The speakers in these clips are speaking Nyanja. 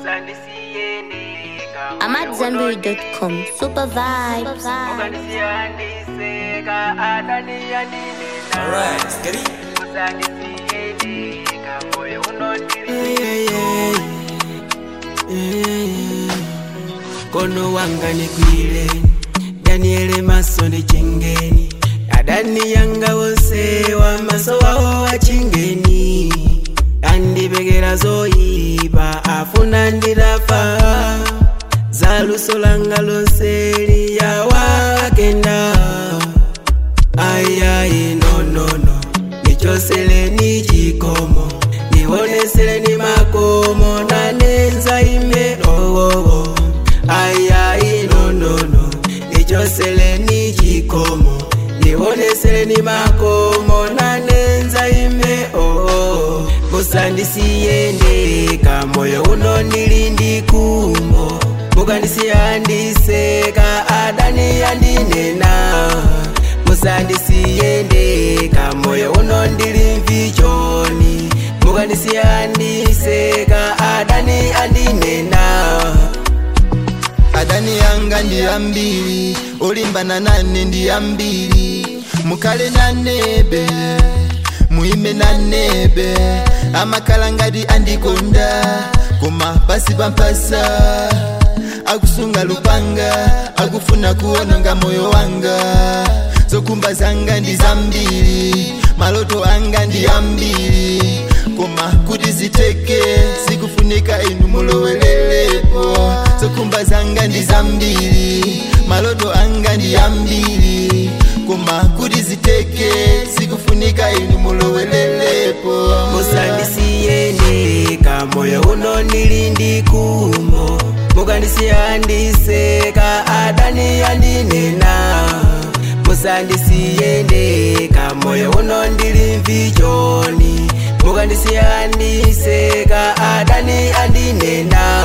I'm at zenberry.com. Super vibes. Alright, steady. kono wanga nikwile daniele maso ndi chingeni adani yanga wose wa maso wawo wa chingeni andipekera zoyipa afuna ndilafa za luso langa lonse liyawakenda ayayi nonono nichoseleni chikomo nioneseleni makomo nanenza ime owowo ayayi nonono nichoseleni chikomo nioneseleni makomo nanenza ime owowo musandisiyendeka moyo uno ndili ndikumbo mukandisiyandiseka adani yandinena musandisiyendeka moyo uno ndili mvichoni mukandisiyandiseka adani andinena adani yanga ndi ambiri olimbana nane ndi ambiri mukale nanebe muime nanebe amakhala ngati andikonda koma pasi pampasa akusunga lupanga akufuna kuononga moyo wanga zokumba zanga ndi zambiri maloto anga ndi ambiri koma kuti ziteke zikufunika inu mulowelerepo zokumba zanga ndi zambiri maloto anga ndi ambiri koma kuti ziteke zikufunika inu mulowelerepo musandisiyendeka moyo uno ndili ndikumbo mukandisiyandiseka adani yandinena musandisiyendeka moyo uno ndili mvichoni mukandisiyandiseka adani andinena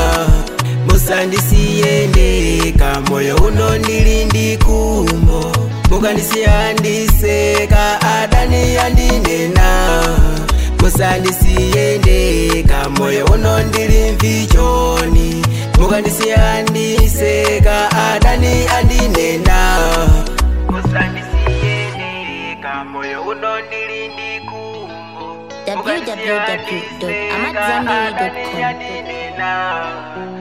musandisiyendeka moyo uno ndili ndikumbo mukandisiyandiseka adani andinena musandisiyendeka moyo uno ndili mvichoni mukandisiyandiseka adani andinena musandisiyendeka moyo uno ndili ndikumbo www.amatzambiri.com. andinena